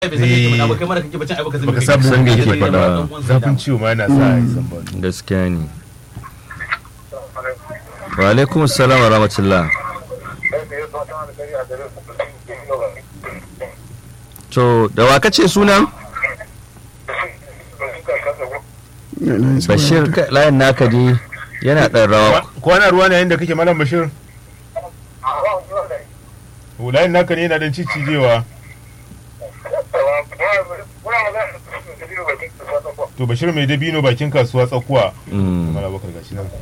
bai san kake faɗa ba kai mara kake bacin ai baka san me Baka kake san faɗa. me kake Sai dai faɗa. dan uwansa zafin dama. ciwo ma yana sa ya san ba gaskiya ne wa alaikum assalam wa rahmatullah to da wa kace sunan bashir ka- layin naka dai yana ɗan rawa kwana ruwa ne yayin da kake malam bashir hulayen naka ne yana dan cicijewa to bashir mai dabino bakin kasuwa tsakuwa Mm. mala bakar gashi nan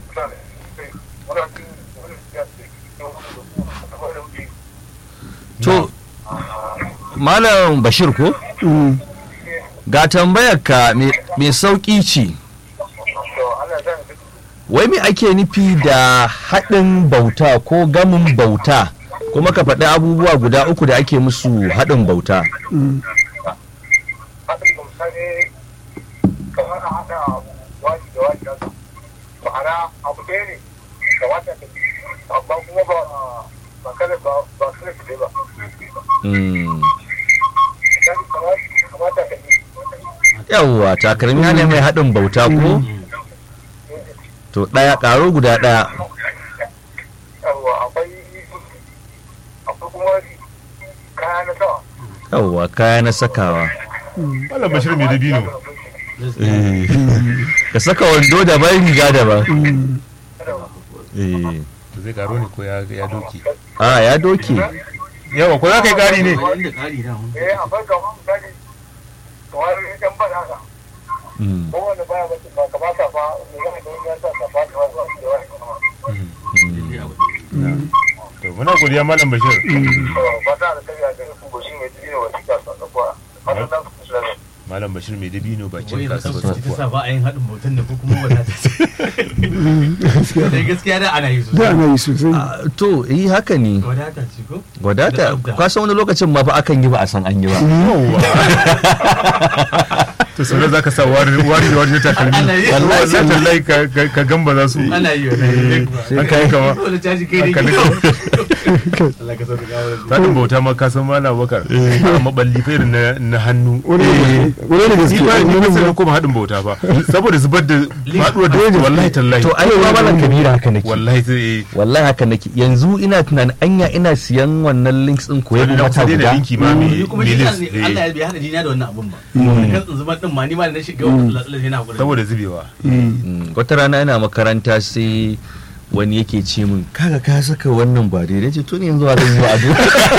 to malam bashir ko ga tambayar ka mai sauƙi ce wai me ake nufi da haɗin bauta ko gamin bauta kuma ka faɗi abubuwa guda uku da ake musu haɗin bauta Mm. yawwa takalmi ne mai haɗin bauta ko to ɗaya ƙaro guda ɗaya yawwa kaya na sakawa malam bashir mai dabino ka saka wando daban riga daban Eh. to zai karo ne ko ya ya doki a ya doke yawa ko za ka yi kari ne Inda ƙari da mun. Mm. to muna godiya malam bashir malam bashir mai dabino Wai bakin da kasuwa kansu ta tsakuwa sa ba a yin haɗin bautan ne ko kuma wadata ce. Da gaskiya da ana yi da sosai. ana yi sosai Ah, to yi haka ne Wadata ce ko? wadata Da tsafta. kwasan wani lokacin ma fa akan yi ba a san an yi ba to sai za ka sa wari wari da wari na takalmi Ana yi. wallahi sai tallahi ka ka- ka gamba za su Ana yi wannan. haka yi kama Dole caji kai ne. haka ne Allah ka sauka gawo da Zaɗin bauta ma ka san malam bakar a maballi fa irin na na hannu wani wani da gaske ni ba ni ba wani sai kuma haɗin bauta ba saboda zubar da faɗuwar da wallahi tallahi to ai ma malam kabira haka nake wallahi sai eh wallahi haka nake yanzu ina tunanin anya ina siyan wannan links din ko yabo wannan mata kusa da guda linki ma ni mai kuma mai shi list, ne eh, Allah ya bai hada jina da wannan abun ba. Da kan zubar din ma ni ma da na shiga wannan latsalar yana gurin. saboda zubewa Mm, wata rana ina makaranta sai wani yake ce min kaga ka saka wannan ba daidai ce to ne yanzu a zan yi wa ado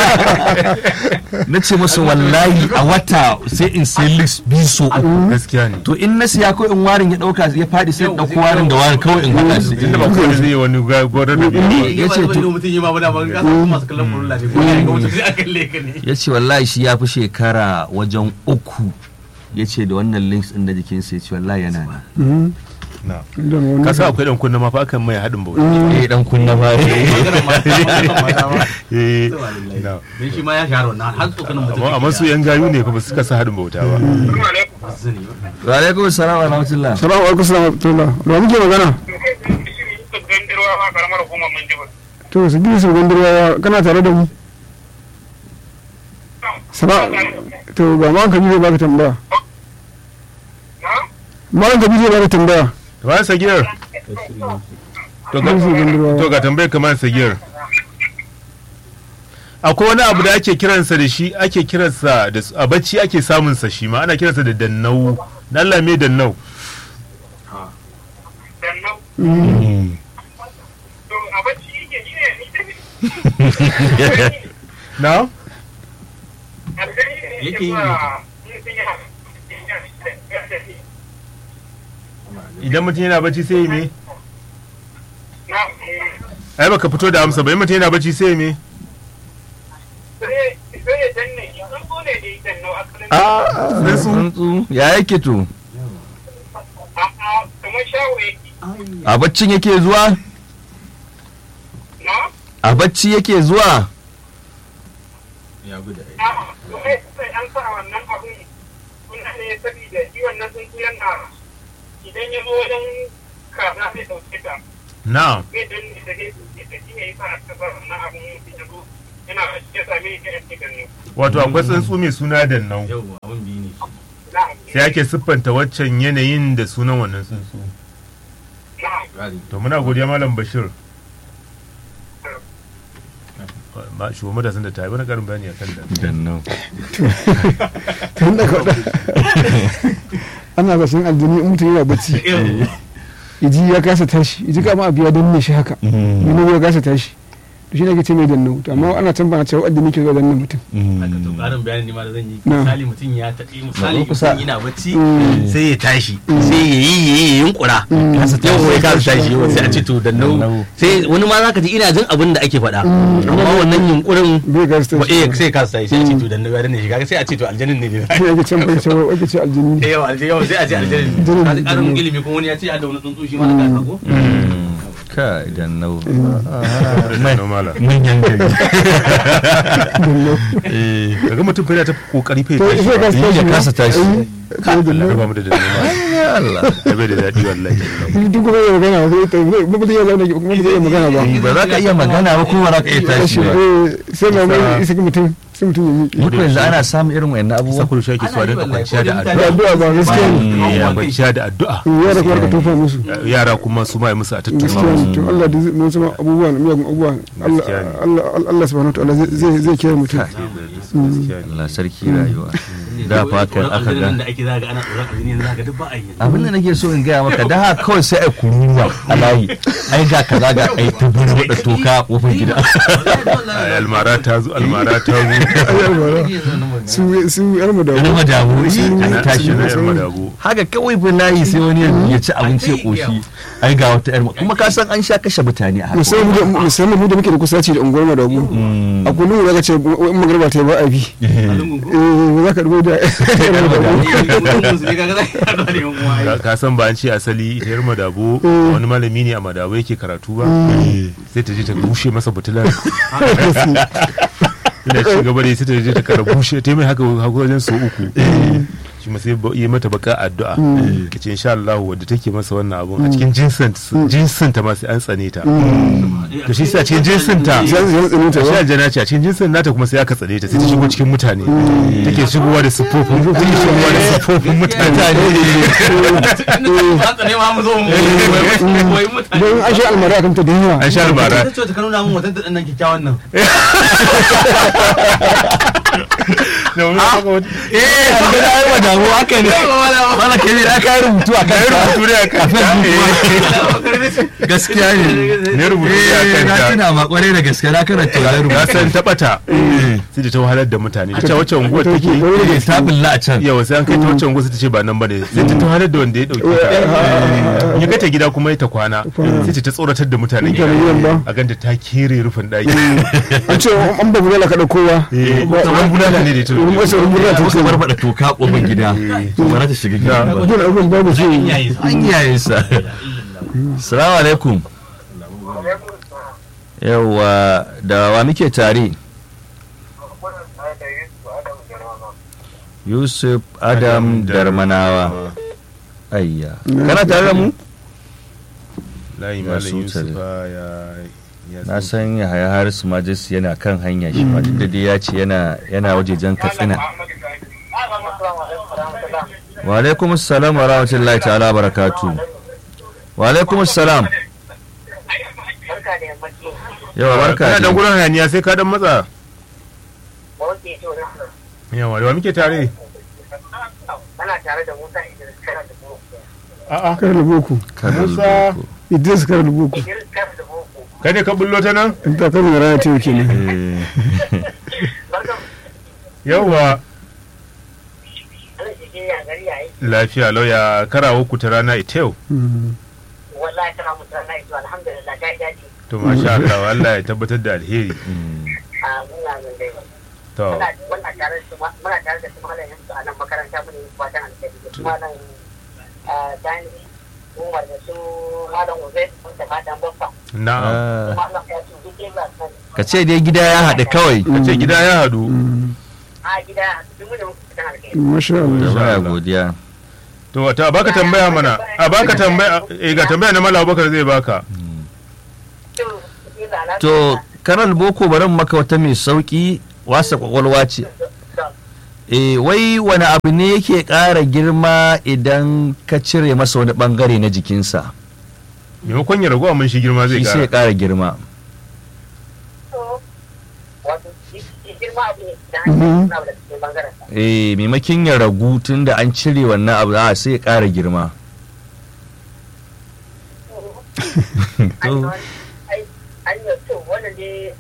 na ce masa wallahi a wata sai in sai list biyu so uku gaskiya ne to in na siya ko in warin ya dauka ya fadi sai in dauko warin da warin kawai in haɗa su inda ba kowa zai yi wani gwarar da biyu ya ya ce ce to to- mutum yi ma ba da ban ka san masu kallon furulla ne ko ya ga mutum sai aka kalle ka ne ya ce wallahi shi ya fi shekara wajen uku ya ce da wannan links din na jikinsa ya ce wallahi yana nan na da wani ka san akwai dan kunna ma fa akan mai haɗin bauta eh dan kunna ba maganar mata maganar mata ba eh Subhanallah. na dan shi ma ya shahara wannan har tsokanin mutum amma amma su yan gayu ne fa ba su kasa haɗin bauta ba ba su sani ba wa alaikum assalam wa rahmatullah salamu alaikum salamu alaikum da muke magana to su gina su gandarwa kana tare da mu sala to ga ma kabi zai baka tambaya ma kabi zai baka tambaya ba sagiyar to ga Gina su gandarwa to ga tambayar kamar sagiyar akwai wani abu da ake kiransa da shi ake kiransa da a bacci ake samun sa shi ma ana kiransa da dannau dan Allah me dannau na yake yi idan mutum yana bacci sai ya me ai baka fito da amsa ba in mutum yana bacci sai ya me a tsuntsu ya yake to a baccin yake zuwa a bacci yake zuwa ya gudu idan ya zo wajen kaza zai ɗauke ta na zai danne da zai ɗauke ta shi ne yasa aka bar wannan abin mutum ya zo ina cikin sami ta yanki da ne wato akwai tsuntsu mai suna dannau yau abin biyu ne na'am sai ake siffanta waccan yanayin da sunan wannan tsuntsu na'am gari to muna godiya malam bashir ma shugaban matasan da ta yi wani karin bayani a kan da Dannau. tun da kwaɗa ana bashin aljini in mutum yana bacci iji ya kasa tashi iji kama abu ya danne shi haka wani ya kasa tashi to shi ne ke ce mai danne to amma ana can bana cewa aljini ke zuwa danne mutum haka to karin bayani ne ma da zan yi Na. misali mutum ya taɓi misali kusa. mutum yana bacci Mm. sai ya tashi sai ya yi ya yi ya yunkura yau ya kasa tashi yau sai a ce to Dannau. dannau sai wani ma zaka ji ina jin abin da ake faɗa amma wannan yunkurin bai kasa ba tashi eh sai ya kasa tashi sai a ce to dannau ya danne shi kaga sai a ce to aljanin ne ne shi ake can bai cewa ake ce aljini eh yau aljanin yau sai a ce aljanin ne Aljanin kaji ne. karin ilimi kuma wani ya ce a da wani tsuntsu shi ma na kasa ko Ka Dannau. dannau malam Manyan gari. danne daga mutum fa yana ta kokari fa ya to tashi sai kasa tashi Ya kasa tashi. Allah ya ba mu da dannau malam Ya Allah. ya bai da daɗi wallahi duk kuma ya magana ba sai ba ba zai iya zauna kuma ba zai iya magana ba Ba za ka iya magana ba ko ba za ka iya tashi ba. Eh, sai mai mai isa mutum sai mutum ya miƙe Muku yanzu ana samun irin wayannan abubuwa. sakuru shi ake so a dinga kwanciya da da addu'a addu'a ba gaskiya ne Eh, ya kwanciya da addu'a yara kuma ka tofa musu yara kuma su ma yi musu a tattauna gaskiya ne to Allah da zai mun sama abubuwa na miyagun abubuwa Allah Gaskiya ne. Allah Allah subhanahu wa ta'ala zai zai zai kiyaye mutum gaskiya ne Allah sarki rayuwa. Da fatan aka ga. da ake zaga ana tsoron aljini yanzu zaka duk ba a yi abin da nake so in gaya maka da haka kawai sai ai kururuwa a layi ai ga kaza ga ai ta buru da toka a kofar gida Ai, almara ta zo almara ta zo su su yar mu da Wani madamu yi Ana ai tashi tashi na na yan madago haka kawai bin layi sai wani ya ci abinci ya koshi ai ga wata yar kuma ka san an sha kashe mutane a haka musamman mu da musamman mu da muke da kusaci da unguwar madabu a kullum da ka ce in magarba ta yi ba a bi eh ba za ka dubo da Ka- ka san ba an ce asali ita yar madabo wani malami ne a madabo yake karatu ba sai ta je ta bushe masa butular ina ci gaba da sai ta je ta kara bushe ta yi mai haka haka wajen so uku shi ma sai ba- yi mata baka addu'a ka ce insha Allah wadda take masa wannan abun a cikin jinsin jinsin ta ma sai an tsane ta to shi sai a cikin jinsin ta zan zan tsinin ta shi ba aljana ce a cikin jinsin nata kuma sai aka tsane ta sai ta shigo cikin mutane take shigowa da siffofin take shigowa da siffofin mutane don an sha almara kan ta da yawa an sha albara ta ce ta nuna min watan da nan kyakkyawan nan da wani haka wata eh an ga ai madamu haka ne wala ke ne aka yi rubutu a kan rubutu ne a kan gaskiya ne ne rubutu ne a eh kan na ta tuna ma kwarai da gaske na karanta ya ya rubutu san ta bata sai da ta wahalar da mutane ta ce wacce unguwar take eh ta bulla a can yawa sai an kai ta wacce unguwar sai ta ce ba nan bane sai ta wahalar da wanda ya dauke ta ya kai ta gida kuma ya ta kwana sai ta tsoratar da mutanen gida Mutanen gidan ba. a ganta ta kere rufin daki an ce an ba bulala ka kowa kamar bulala ne da ita wurin wasu wurin bulala ta ta ce kusa barbaɗa toka kofar gida to ba za ta shiga gida ba dole abin babu shi an yaye sa salamu alaikum yawwa da wa muke tare yusuf adam darmanawa ayya kana tare da mu layi Ya malam so yusuf tare. ya ya na san ya haya harisu majis yana kan hanya shi ma duk da dai ya ce yana yana wajejen katsina wa alaikum assalam wa rahmatullahi ta'ala wa barakatu wa alaikum assalam barka da yammaci yawa barka kana dan dai. gurin hayaniya sai ka dan matsa wace to na yawa da wa muke tare ana tare da musa idris kana da boko a'a kar da boko Kano Musa. Boko. idris kar da boko idris kana da boko kai ne ka bullo ta nan in ta kar da rana ta yake ne Eh, barka yawa ana cikin ya gari yayi lafiya lauya karawo ku ta rana ita yau wallahi tana mutu na ito alhamdulillah ta yi daɗi to masha Allah Allah ya tabbatar da alheri mm. a muna nan dai to muna muna tare da su ma- muna tare da su malamin su a nan makaranta mu ne fatan alheri da su malam dani umar da su malam uze da fatan baffa na'am Ah, malam ya su duk yin nan ka ce dai gida ya haɗu kawai ce gida ya hadu a gida duk mu ne muku fatan alheri masha da Allah baya Allah. godiya to ta baka tambaya mana a baka tambaya eh ga tambaya na Malam Abubakar zai baka to ina lafiya. to karal boko bari in maka wata mai sauki wasa kwakwalwa ce e wai wani abu ne yake ƙara girma idan ka cire masa wani bangare na jikinsa maimakon ya ragu mun shi girma zai shi sai ya kara ƙara girma wato shi shi girma abu ne da hanyar suna da cikin bangaren sa e maimakon ya ragu tun da an cire wannan abu a sai ya ƙara girma ai ai ai yau to wannan dai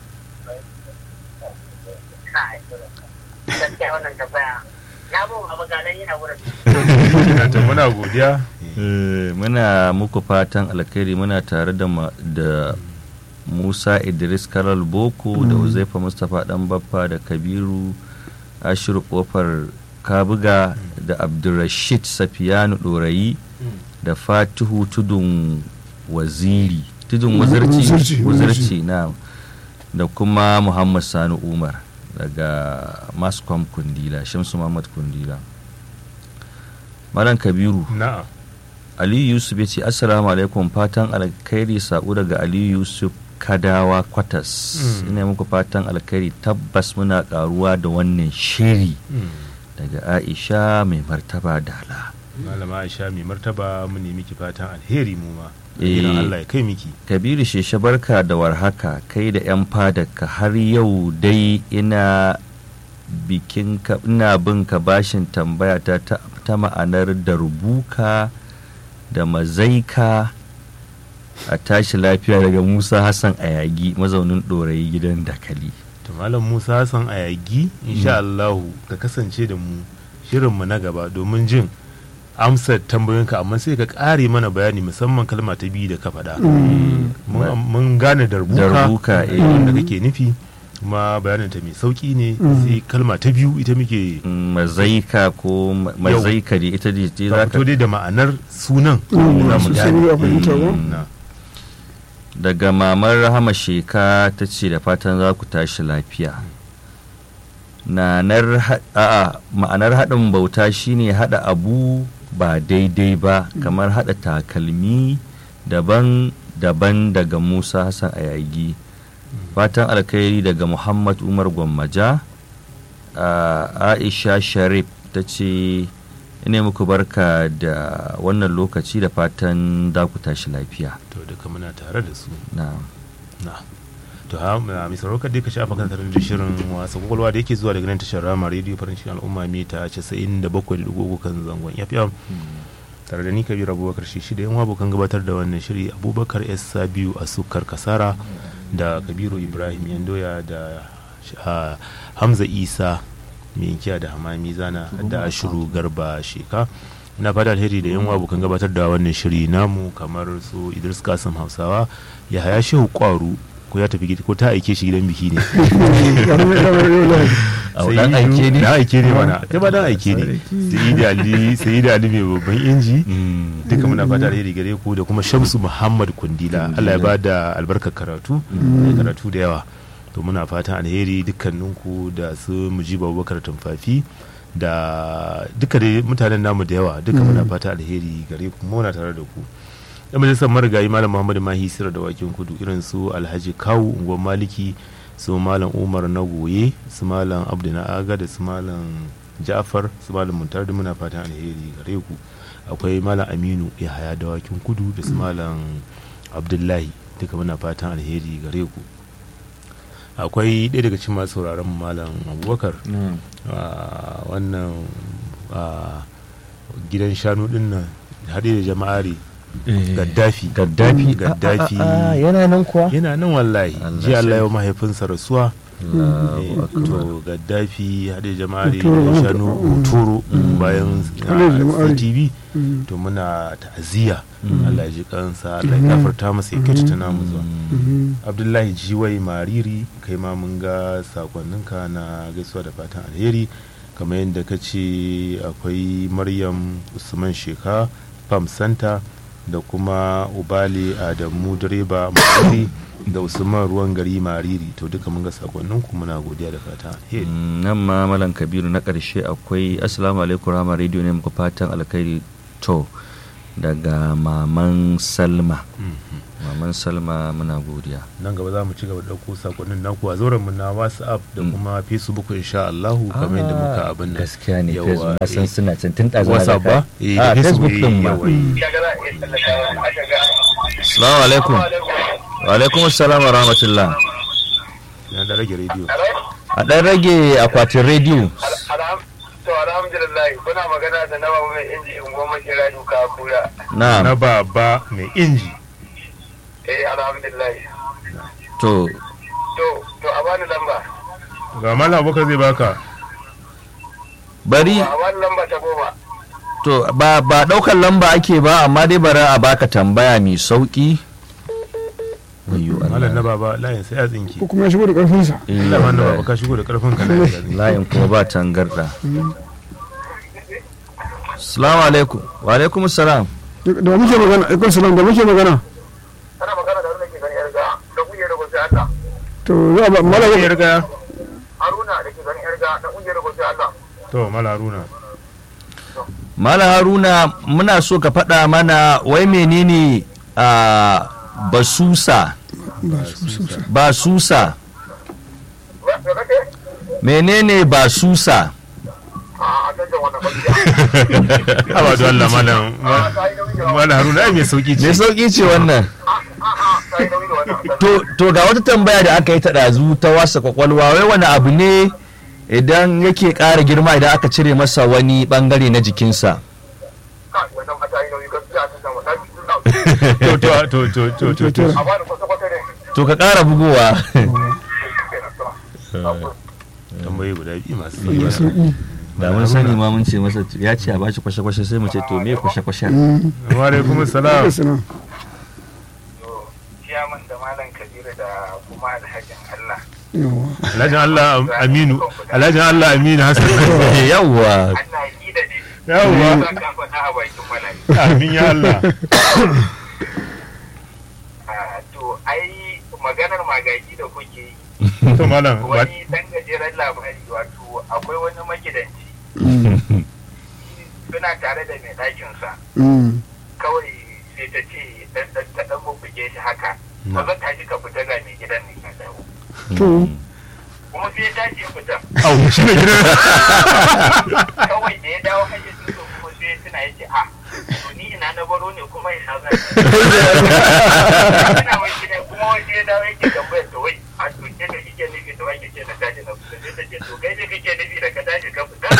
kai gaskiya wannan tambaya na mun abu ganan yana wurin to muna godiya Eh, muna muku fatan alkhairi muna tare da ma- da musa idris karal boko da uzaifa mustapha dan baffa da kabiru ashiru kofar kabuga da abdulrashid safiyanu dorayi da fatihu tudun waziri tudun wazirci Wazirci, wazirci na da kuma muhammad sani umar daga mascom kundila shamsu muhammad kundila malam kabiru na'am aliyu yusuf ya ce assalamu alaikum fatan alkhairi sako daga aliyu yusuf kadawa kwatas Mm. ina muku fatan alkhairi tabbas muna karuwa da wannan shiri daga aisha mai martaba dala malama aisha mai martaba mu ne miki fatan alheri mu ma Eh. idan Allah ya kai miki kabiru sheshe barka da warhaka kai da 'yan fadarka har yau dai ina bikin ka ina bin ka bashin tambaya ta ta ta ma'anar da rubuka da mazaika a tashi lafiya daga musa hassan ayagi mazaunin ɗorayi gidan dakali to malam Musa Hassan Ayagi insha Allah ka kasance da mu shirin mu na gaba domin jin amsar tambayoyinka amma sai ka kare mana bayani musamman kalma ta biyu da ka faɗa mun mun gane darbuka Darbuka, eh. wanda kake nufi kuma bayanin ta mai sauki ne sai kalma ta biyu ita muke Mm, mazaika ko ma- mazaika ne ita ce ce ka za fito ka dai da ma'anar sunan Mm, za mu su gane sani a fahimta ba. Na. daga mamar rahama sheka ta ce da fatan za ku tashi lafiya Nanar ha- a'a, ma'anar haɗin bauta shine haɗa abu ba daidai ba kamar haɗa takalmi daban-daban daga musa hassan ayagi fatan alkhairi daga muhammad umar gwammaja a aisha sharif ta ce ina muku barka da wannan lokaci da fatan za ku tashi lafiya to duka muna tare da su na na to ha na mai sauraro dai ka shafa kan da shirin wasa kwakwalwa da yake zuwa daga nan tashar rama rediyo farin cikin al'umma mita 97.3 kan zangon fm tare da ni kabiru abubakar shi shi da yan abokan gabatar da wannan shiri abubakar s sabiu a sukar kasara da kabiru ibrahim yandoya da ah, hamza isa mai yankiya da hamami zana da ashiru garba sheka na fata alheri da yan abokan gabatar da wannan shiri namu kamar su idris kasim hausawa ya haya shehu kwaru ko ya tafi gidi ko ta aike shi gidan biki ne A dan aike ne? dan aike ne mana kai ba dan aike ne sai da ali sai da ali mai babban inji duka muna fata alheri gare ku da kuma shamsu muhammad kundila allah ya bada albarkar karatu da karatu da yawa to muna fatan alheri dukkaninku da su mujiba abubakar tumfafi da duka dai mutanen namu da yawa duka muna fata alheri gare ku muna tare da ku yan majalisar marigayi malam muhammadu mahi sira da wakin kudu irin su alhaji kawu unguwar maliki su malam umar na goye su malam abdu na aga da su malam ja'far su malam muntar da muna fatan alheri gare ku akwai malam aminu ya haya da wakin kudu da su malam abdullahi duka muna fatan alheri gare ku akwai ɗaya daga cikin masu sauraron mu malam abubakar a wannan a gidan shanu din nan haɗe da jama'ari gaddafi gaddafi gaddafi Ah, ah, ah, yana nan kuwa yana nan wallahi Allah ji Allah sarki. yau mahaifinsa rasuwa Allahu Eh, akbar. to gaddafi haɗe jama'ari Hotoro, da shanu hotoro bayan Haɗe jama'ari. tv to muna ta'aziyya Allah ya ji kansa Allah ya gafarta masa ya kyautata namu zuwa abdullahi jiwai mariri kai ma mun ga sakonninka na gaisuwa da fatan alheri kamar yadda ka ce akwai maryam usman sheka pam santa da kuma ubali adamu direba mariri da usman ruwan gari mariri to duka mun ga sakonninku muna godiya da fatan alheri Mm, nan ma malam kabiru na ƙarshe akwai assalamu alaikum rama radio ne muku fatan alkhairi to daga maman salma maman salma muna godiya nan gaba za mu ci gaba da ɗauko sakonnin naku a zauren mu na whatsapp da kuma facebook insha Allahu kamar yadda muka abin nan gaskiya ne Yawa, facebook na san eh. suna can tun ɗazu na whatsapp ga ba ka- eh a da facebook din ma yawa, eh. assalamu alaikum wa alaikum assalam wa rahmatullah na da rage rediyo a ɗan rage akwatin rediyo to alhamdulillah kuna magana da nawa mai inji in goma kira duka kura na na baba mai inji eh alhamdulillah to to to a bani lamba ga malam abokan zai baka bari a bani lamba ta goma to ba ba ɗaukar lamba ake ba amma dai bari a baka tambaya mai sauki Ayyo malam na Allah. baba layin sai ya tsinki ko kuma ya shigo da karfinsa Eh, Allah na baba ka shigo da karfin ka na layin kuma ba tangarda salamu alaikum wa alaikum salam da muke magana ikon salam da muke magana ana magana da wanda ke gani yarga da kungiyar gobe Allah to za a ba mala ya riga Haruna da ke gani yarga da kungiyar gobe Allah to malam haruna Mala Haruna muna so ka faɗa mana wai menene a basusa ba su su su basusa ba da kake menene basusa a kan da wannan gaskiya haba da Allah malam a ta yi nauyi da wannan malam haruna ai mai sauki me ce sauki ce wannan a a ta yi nauyi da wannan to, to ga wata tambaya da aka yi ta ɗazu ta wasa kwakwalwa wai wani abu ne idan yake ƙara girma idan aka cire masa wani ɓangare na jikinsa Kai, wannan ma ta yi nauyi gaskiya ta sama ta yi suna to to to to to to to a bani kwata-kwata ne to ka ƙara bugowa tambayi guda biyu masu da sauki sauki da mun sani ma mun ce masa ya ce a bashi kwashe-kwashe sai mu ce to me kwashe-kwashe wa alaikum salam salam ciyaman da malam kabiru da kuma alhajin Allah yawa alhajin Allah aminu alhajin Allah aminu hassan yawwa Allah yi da ne yawwa za ka faɗa a bakin malami amin ya Allah Ah, to ai maganar magagi da kuke yi to malam ba wani dan gajeren labari wato akwai wani magidanci suna tare da mai ɗakinsa Mm. kawai sai ta ce dan dan ta dan bubbuge shi haka ba zan tashi ka fita ga mai gidan ne ka dawo to kuma sai ya tashi ya fita au shi ne gidan kawai da ya dawo hayyacin sa kuma sai ya tuna ya ce a to ni ina na baro ne kuma ina zan ina wai gida kuma wani ya dawo yake tambayar to wai a to ke da kike nufi da wai kike na tashi na fita sai ta ce to kai ne kake nufi da ka tashi ka fita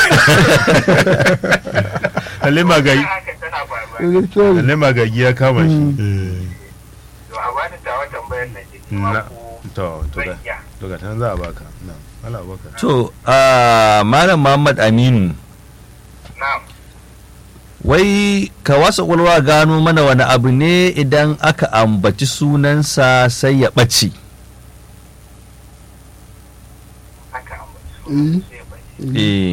lalle magagi haka tana faruwa gaskiya ne. lalle magagi ya kama shi to a bani tawa tambayar na ce na ko to to ga zan iya to ga tan za a baka na Allah baka To, ah, Malam Muhammad Aminu, na'am wai ka wasa ƙwaƙwalwa gano mana wani abu ne idan aka ambaci sunansa sai ya ɓace. haka ambaci Eh. sai bai Eh,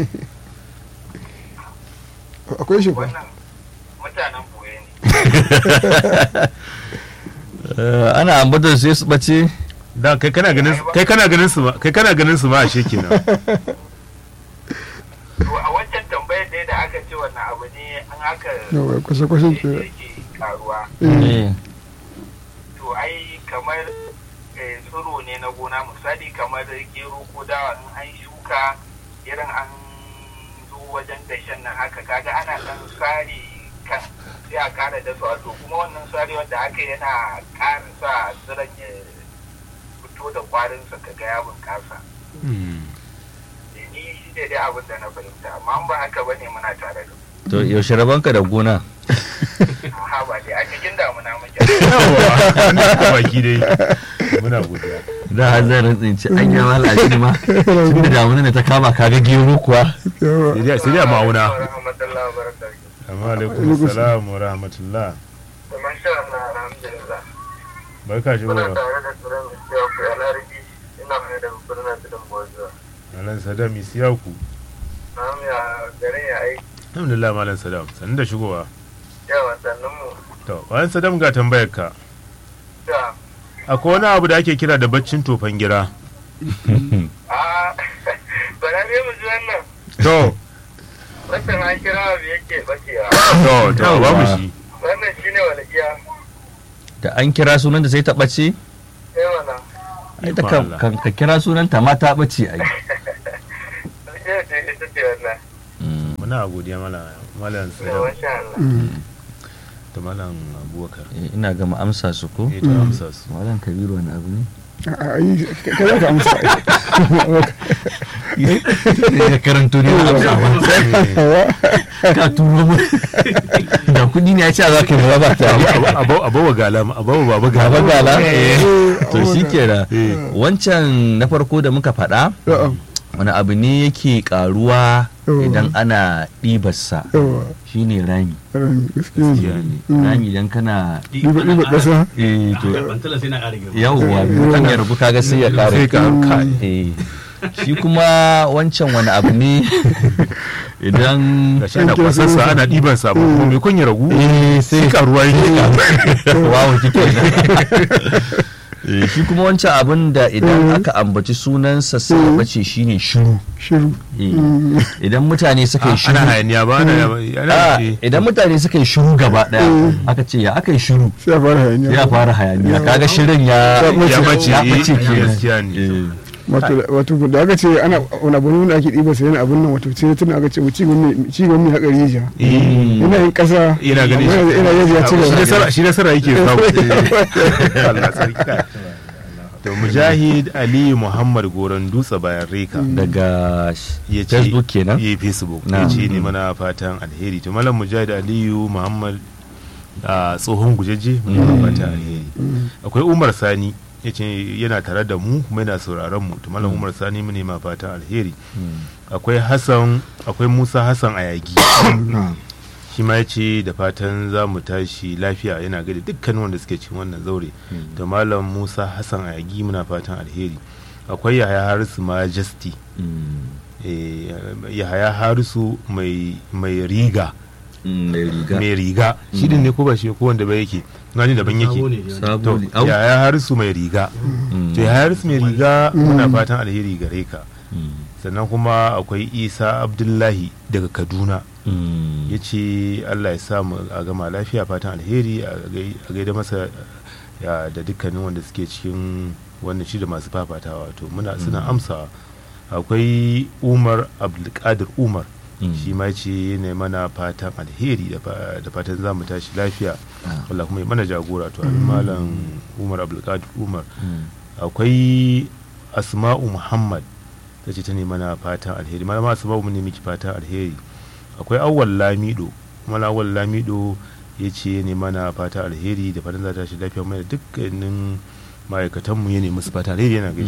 akwai shi ba wannan mutanen boye ne eh, ana ambatar sai su ɓace? da kai kana ganin kai kana ganin su ma kai kana ganin su ma ashe kenan to a wancan tambayar dai da aka ce wannan abu ne an aka yawa kwashe-kwashen ke yake karuwa Eh, to ai kamar eh, tsiro ne na gona misali kamar gero ko dawa in an shuka irin an zo wajen dashen nan haka kaga ana dan sare kan sai a kara da to kuma wannan sare wanda aka yana ƙara sa tsiron ya fito da kwarinsa kaga ya bunƙasa Eh, ni shi ne dai abin da na fahimta amma an ba haka bane muna tare da ku. to yaushe rabanka da gona? Aha ba dai a cikin damuna muke yawa an da baki dai muna godiya Da har zan rantsin ce an yi mala shi ma. Tun da damuna ne ta kama kaga gero kuwa. yawa sai dai sai dai a ma'auna Rahmatullahi wa barakatuh. amma alaikum salam wa rahmatullah Da masha Allah alhamdulillah. barka shi Muna wa tare da tsoron gaskiya ku a larabci ina mai da birnin tudun bozuwa. malam sadam isiyaku Na mu ya garin ya aiki alhamdulillah malam sadam sanin da shigowa yawa sannan mu. to bayan sadam ga tambayar ka Da akwai wani abu da ake kira da baccin tofan gira a bara ne mu ji wannan. to Wai Wannan an kira abu yake bacewa. to to ba mu shi Wannan shi ne walƙiya. da an kira sunan da sai ta ɓace Sai mana. ita kan kan ka kira sunan ta ma ta ɓace ai Walƙiya ce ita ce wannan. Mm. muna godiya malam malam To, Sulaiman masha Allah. da malam Abubakar Eh, ina gama amsa su ko eh ta amsa su malam kabiru wani abu ne a yi ka za ka amsa ya karanto ne amsa ka turo mu da kudi ne ya ce za ka yi ba ta abawa gala abawa baba gala Baba gala? Eh. to shi kenan Eh. wancan na farko da muka faɗa yawa wani abu ne yake karuwa Oh. idan ana ɗibarsa yawa shine rami gaskiya ne rami idan kana ɗiba ɗiba ƙasa eh to Bantala sai na ƙara girma. yawwa kan ya rabu kaga sai ya ƙara sai ka kai eh shi kuma wancan wani abu ne idan ga shi ana kwasarsa ana ɗiban sa ba kuma mai kun ya ragu sai karuwa yake wawo kike Eh, shi kuma wancan abin da idan aka ambaci sunansa sai ya bace shine shiru shiru Eh, idan mutane suka yi shiru ana hayaniya ba ana ana Ah, idan mutane suka yi shiru gaba daya aka ce ya aka yi shiru sai a fara hayaniya ya fara hayaniya kaga shirin ya ya bace ya eh, bace kenan gaskiya ne Eh, wato wato da aka ce ana wani abu ne wanda ake ɗiba sai yana abun nan wato sai tun aka ce ci gwamnati ci gwamnati haka rijiya Eh, yana yin ƙasa yana gani amma yanzu yana yanzu ya ci shi gaba nasara shi nasara yake samu Allah sarki to mujahid ali muhammad goron dutse bayan reka daga ya ce facebook kenan ya facebook Na. ya ce ne mana fatan alheri to malam mujahid aliyu muhammad a tsohon gujeje mu ne fatan alheri akwai umar sani ya ce yana tare da mu kuma yana sauraron mu to malam umar sani mu ne ma fatan alheri akwai hassan akwai musa hassan ayagi shi ma ya ce da fatan za mu tashi lafiya yana gada dukkanin wanda suke cikin wannan zaure da malam musa hassan ayagi muna fatan alheri akwai yahaya harisu majesty Mm, eh, yahaya harisu mai mai riga mm, mai riga mai riga shi din ne ko ba shi ko wanda ba yake gani daban Sabo yake ne dai. sabo to ne. Au. yahaya harisu mai riga Mm, to yahaya harisu mai riga muna fatan alheri gare ka mm, sannan kuma akwai isa abdullahi daga kaduna mm. ya ce allah ya samu a gama lafiya fatan alheri a gai- a gaida masa ya da dukkanin wanda suke cikin wannan shi da masu fafatawa to muna suna amsawa akwai umar abdulkadir umar Mm. shi ma ce ne mana fatan alheri da fa- da fatan za mu tashi lafiya Ah. Allah kuma ya mana jagora to abin malam umar abdulkadir umar Mm. akwai asma'u muhammad ta ce ta ne mana fatan alheri malama asma'u mu ne miki fatan alheri akwai awwal lamido kuma awwal lamido ya ce ne mana fatan alheri da fatan za ta shi lafiya mai da dukkanin ma'aikatanmu ya ne musu fatan alheri yana gaishe